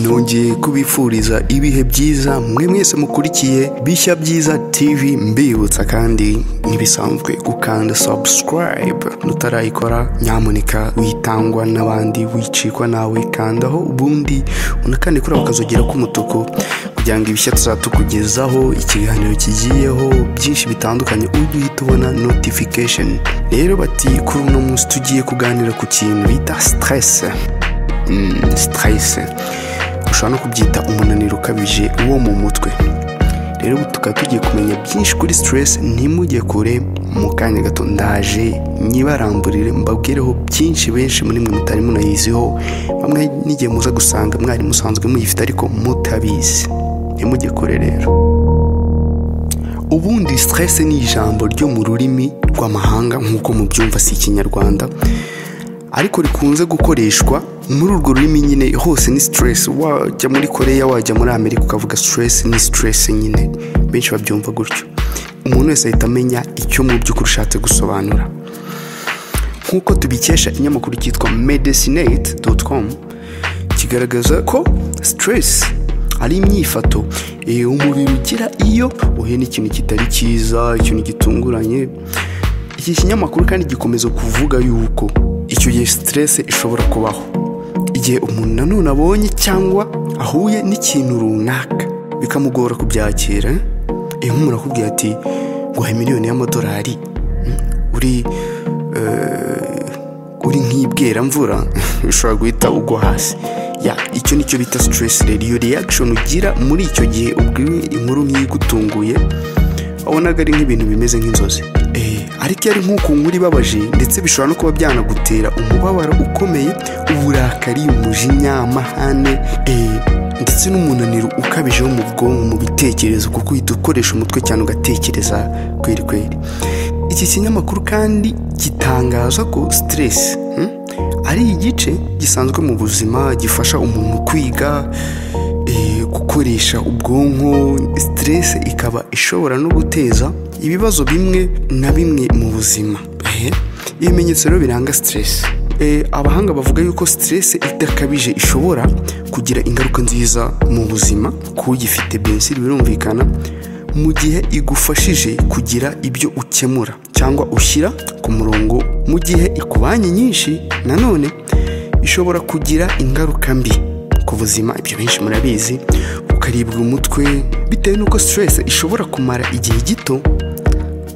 nongeye kubifuriza ibihe byiza mwe mwese mukurikiye bishya byiza tv mbibutsa kandi ntibisanzwe gukanda subscribe nutarayikora nyamuneka witangwa n'abandi wicikwa nawe kandaho ubundi unakande kuri ako kazogera k'umutuku kugira ngo ibishya tuzatukugezaho ikiganiro kigiyeho byinshi bitandukanye uduhita ubona notification rero bati kuri uno munsi tugiye kuganira ku kintu bita stress Mm, stress ushobora no kubyita umunaniro ukabije wo mu mutwe rero ubu tukaba tugiye kumenya byinshi kuri stress ntimujye kure mu kanya gato ndaje nyibaramburire mbabwireho byinshi benshi muri mwe mutari munayiziho bamwe n'igihe muza gusanga mwari musanzwe muyifite ariko mutabizi ntimujye kure rero ubundi stress ni ijambo ryo mu rurimi rw'amahanga nk'uko mubyumva si ikinyarwanda ariko rikunze gukoreshwa muri urwo rurimi nyine hose ni stress wajya muri koreya wajya muri amerika ukavuga stress ni stress nyine benshi babyumva gutyo umuntu wese ahita amenya icyo mu by'ukuri ushatse gusobanura nk'uko tubikesha ikinyamakuru cyitwa medicinate.com kigaragaza ko stress ari imyifato eh, umubiri ugira iyo uhuye n'ikintu kitari cyiza ikintu gitunguranye iki kinyamakuru kandi gikomeza kuvuga yuko icyo gihe stress ishobora kubaho igihe umuntu nanone abonye cyangwa ahuye n'ikintu runaka bikamugora kubyakira eh, nk'umuntu akubwira ati guhaha miliyoni y'amadolari mm, uri eh, uri nk'ibweramvura ushobora guhita ugwa hasi ya icyo nicyo bita stress rero iyo reaction ugira muri icyo gihe ubwiwe inkuru nk'igutunguye wabonaga ari nk'ibintu bimeze nk'inzozi Eh, ariko iyo ari nk'uko nkuru ibabaje ndetse bishobora no kuba byanagutera umubabaro ukomeye uburakari umujinya amahane eh, ndetse n'umunaniro ukabije wo mu bwonko mu bitekerezo kuko uhita ukoresha umutwe cyane ugatekereza kweri kweri iki kinyamakuru kandi gitangaza ko stress hmm, ari igice gisanzwe mu buzima gifasha umuntu kwiga eh, gukoresha ubwonko stress ikaba ishobora no guteza ibibazo bimwe na bimwe mu buzima Eh, ibimenyetso rero biranga stress Eh, abahanga bavuga yuko stress idakabije ishobora kugira ingaruka nziza mu buzima ku uyifite benshi birumvikana mu gihe igufashije kugira ibyo ukemura cyangwa ushyira ku murongo mu gihe ikubanye nyinshi nanone ishobora kugira ingaruka mbi ku buzima ibyo benshi murabizi ukaribwa umutwe bitewe n'uko stress ishobora kumara igihe gito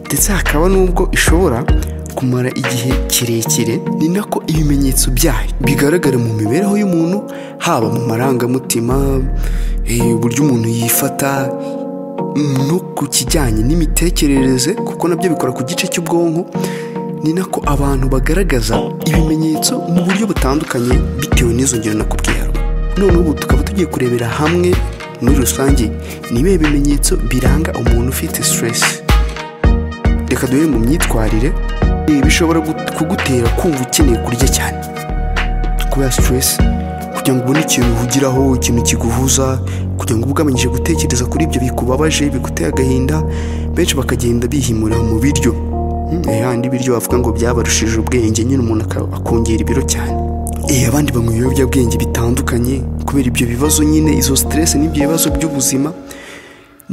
ndetse hakaba n'ubwo ishobora kumara igihe kirekire ni nako ibimenyetso byayo bigaragara mu mibereho y'umuntu haba mu marangamutima eh, uburyo umuntu yifata no ku kijyanye n'imitekerereze kuko nabyo bikora ku gice cy'ubwonko ni nako abantu bagaragaza ibimenyetso mu buryo butandukanye bitewe n'izo ngero nakubwiye haruguru none ubu tukaba tugiye kurebera hamwe muri rusange ni ibihe bimenyetso biranga umuntu ufite stress reka duhere mu myitwarire ibi bishobora gut- kugutera kumva ukeneye kurya cyane kubera stress kugira ngo ubone ikintu uhugiraho ikintu kiguhuza kugira ngo ubugabanyije gutekereza kuri ibyo bikubabaje biguteye agahinda benshi bakagenda bihimurira mu biryo Mm, eh, handi ibiryo bavuga ngo byabarushije ubwenge nyine umuntu aka- akongera ibiro cyane Eh, abandi banywa ibiyobyabwenge bitandukanye kubera ibyo bibazo nyine izo stress n'ibyo bibazo by'ubuzima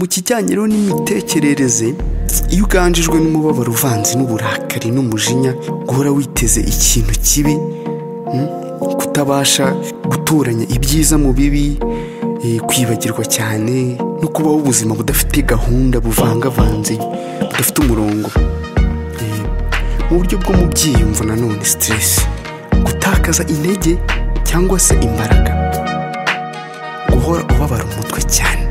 mu kijyanye rero n'imitekerereze iyo uganjijwe n'umubabaro uvanze n'uburakari n'umujinya guhora witeze ikintu kibi mm, kutabasha guturanya ibyiza mu bibi eh, kwibagirwa cyane no kubaho ubuzima budafite gahunda buvangavanze budafite umurongo Eh, mu buryo bwo mu byiyumvo nanone stress gutakaza intege cyangwa se imbaraga guhora ubabara umutwe cyane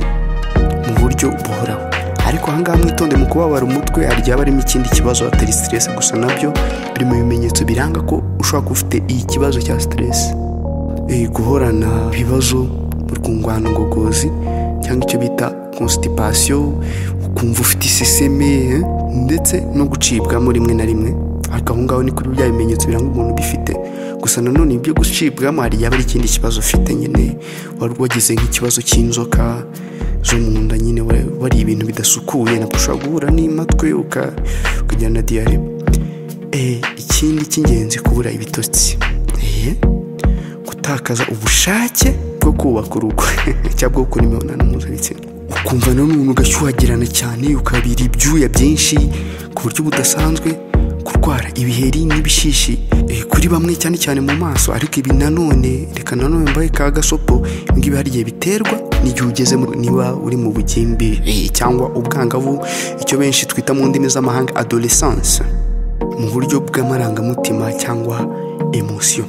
mu buryo buhoraho ariko ahangaha mwitonde mu kubabara umutwe hari igihe haba harimo ikindi kibazo atari stress gusa nabyo biri mu bimenyetso biranga ko ushobora kuba ufite iki kibazo cya stress Eh, guhorana ibibazo mu rwungano ngogozi cyangwa icyo bita constipation ukumva ufite iseseme eh, ndetse no gucibwamo rimwe na rimwe ariko aho ngaho ni kuri bya bimenyetso biranga umuntu bifite gusa nanone ibyo gucibwamo hari igihe aba ari ikindi kibazo ufite nyine wari wagize nk'ikibazo cy'inzoka zo mu nda nyine wa- wari ibintu bidasukuye nabwo ushobora guhura n'imatwe uka- ukagira na diyare Eh, ikindi cy'ingenzi kubura ibitotsi Eh, gutakaza ubushake bwo kubaka urugo cyangwa bwo gukora imibonano mpuzabitsina ukumva nanone ugashyuhagirana cyane ukabira ibyuya byinshi ku buryo budasanzwe kurwara ibiheri n'ibishishi eh, kuri bamwe cyane cyane mu maso ariko ibi nanone reka nanone mbaye ka gasopo ibi ngibi hari igihe biterwa n'igihe ugeze mu- niba uri mu bugimbi eh, cyangwa ubwangavu icyo benshi twita mu ndimi z'amahanga adolescence mu buryo bw'amarangamutima cyangwa emosiyo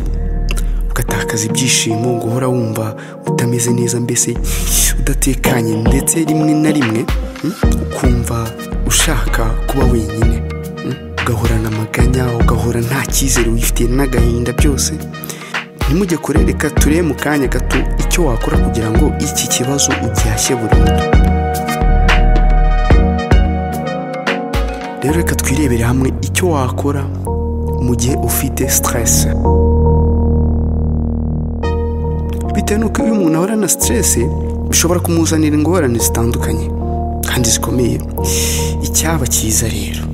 ugatakaza ibyishimo guhora wumva utameze neza mbese udatekanye ndetse rimwe na rimwe mm, ukumva ushaka kuba wenyine mm, ugahorana amaganya ugahora nta cyizere wifitiye n'agahinda byose ntimujye kure reka turebe mu kanya gato icyo wakora kugira ngo iki kibazo ugihashye burundu rero reka twirebere hamwe icyo wakora mu gihe ufite sitiresi bitewe n'uko iyo umuntu ahora na sitiresi bishobora kumuzanira ingorane zitandukanye kandi zikomeye icyaba cyiza rero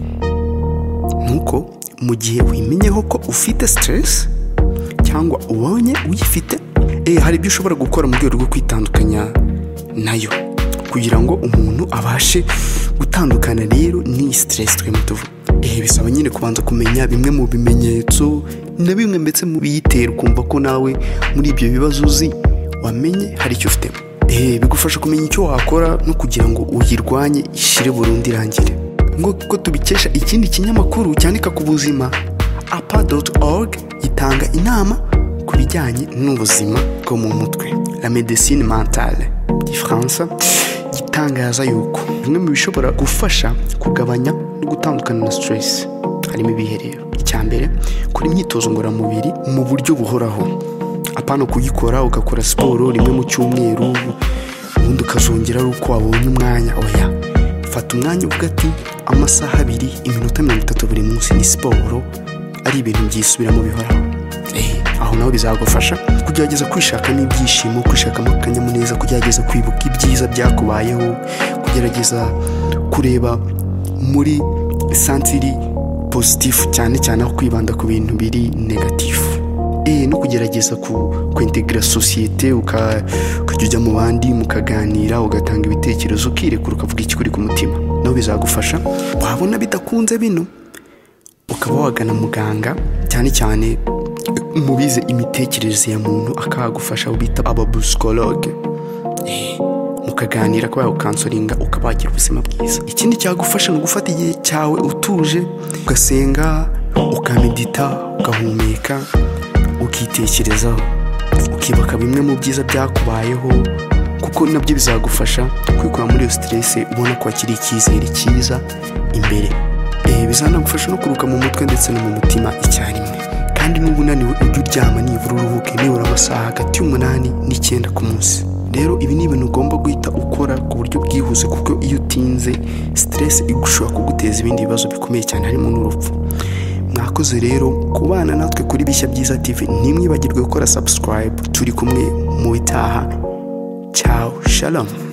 ni uko mu gihe wimenyeho ko ufite sitiresi cyangwa ubonye uyifite eh, hari ibyo ushobora gukora mu rwego rwo kwitandukanya nayo kugira ngo umuntu abashe gutandukana rero n'iyi sitiresi turimo tuvuga Eh, bisaba nyine kubanza kumenya bimwe mu bimenyetso na bimwe ndetse mu biyitera ukumva ko nawe muri ibyo bibazo uzi wamenye hari icyo ufitemo Eh, bigufasha kumenya icyo wakora no kugira ngo uyirwanye ishire burundu irangire nk'uko tubikesha ikindi kinyamakuru cyandika ku buzima apa.org itanga inama ku bijyanye n'ubuzima bwo mu mutwe la medecine mentale gifaransa gitangaza yuko bimwe mu bishobora gufasha kugabanya no gutandukana na stress harimo ibihe rero icya mbere kora imyitozo ngororamubiri mu buryo buhoraho apana kuyikora ugakora siporo rimwe mu cyumweru ubundi ukazongera ari uko wabonye umwanya oya fata umwanya uvuga ati amasaha abiri iminota mirongo itatu buri munsi ni siporo ari ibintu byisubiramo bihoraho Eh, aho naho bizagufasha kugerageza kwishakamo ibyishimo kwishakamo akanyamuneza kugerageza kwibuka ibyiza byakubayeho kugerageza kureba muri santiri positifu cyane cyane aho kwibanda ku bintu biri negatifu Eh, no kugerageza ku kwintegra sosiyete uka- ukajya ujya mu bandi mukaganira ugatanga ibitekerezo ukirekura ukavuga ikikuri ku mutima nawe bizagufasha wabona bidakunze bino ukaba wagana muganga cyane cyane eh, mu bize imitekerereze ya muntu akagufasha abo bita ababusikologe mukaganira kuba yagukansoringa ukaba wagira ubuzima bwiza ikindi cyagufasha ni ugufata igihe cyawe utuje ugasenga ukamedita ugahumeka ukitekerezaho ukibuka bimwe mu byiza byakubayeho kuko nabyo bizagufasha kwikura muri iyo siteresi ubona ko hakiri icyizere cyiza imbere Eh, bizanagufasha no kuruka mu mutwe ndetse no mu mutima icyarimwe kandi n'uba unaniwe ujye uryama nibura uruhuke nibura amasaha hagati y'umunani n'icyenda ku munsi rero ibi ni ibintu ugomba guhita ukora ku buryo bwihuse kuko iyo utinze siteresi igushobora kuguteza ibindi bibazo bikomeye cyane harimo n'urupfu mwakoze rero kubana natwe kuri bishya byiza tv ntimwibagirwe gukora subscribe turi kumwe mu bitaha cyaw shalamu